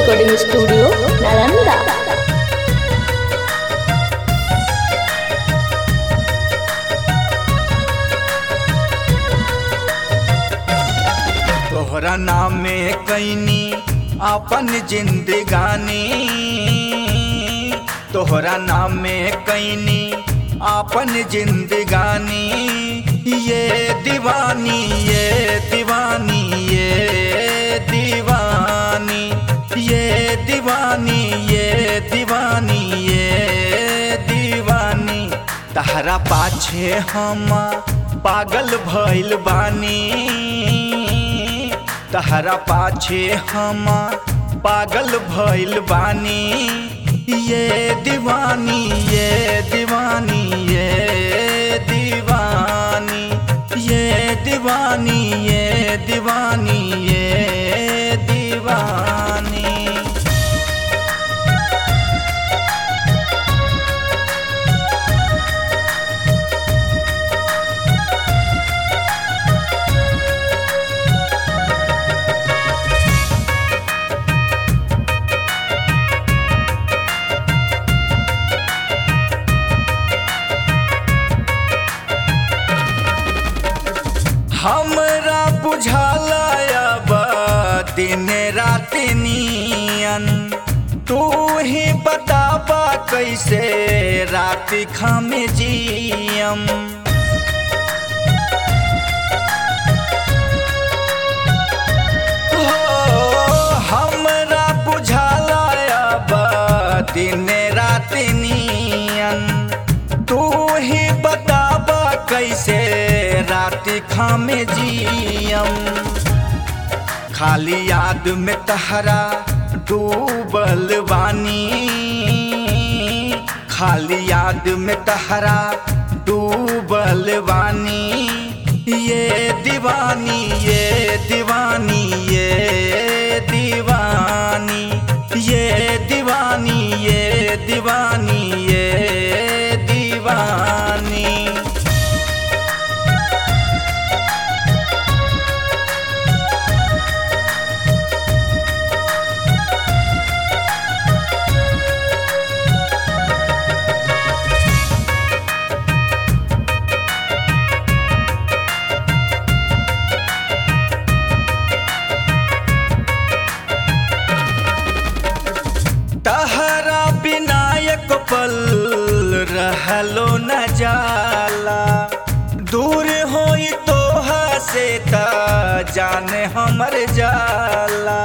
recording studio Nalanda तोहरा नाम में कैनी अपन जिंदगानी तोहरा नाम में कैनी अपन जिंदगानी ये दीवानी ये दीवानी ये दीवानी ये दीवानी ये दीवानी ये दीवानी तहरा पाछे हम पागल भइल बानी तहरा पाछे हम पागल भइल बानी ये दीवानी ये दीवानी ये दीवानी ये दीवानी ये दीवानी ये दीवानी हमरा बुझाला अब दिन रात नियन तू ही बताबा कैसे रात खम जियम हो हमरा बुझाला अब दिन रात नियन तू ही बताबा कैसे रात खामे जियम खाली याद में तहरा डूबल बानी खाली याद में तहरा डूबल बानी ये दीवानी ये दीवानी ये दीवानी ये दीवानी ये दीवानी ये दीवानी तहरा विनायक पल रहलो न जाला दूर होई तोहा से त जाने हमर जाला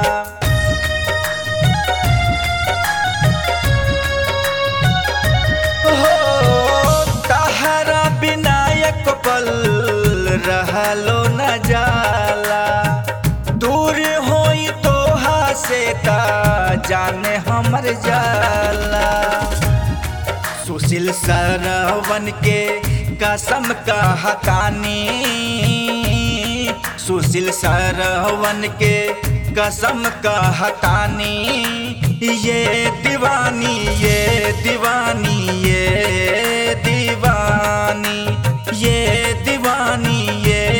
हो तहरा विनायक पल रहलो न जाला दूर होई तोहा से त जाने हमर जाला सुशील सरवन के कसम का हतानी सुशील सरवन के कसम का हतानी ये दीवानी ये दीवानी ये दीवानी ये दीवानी ये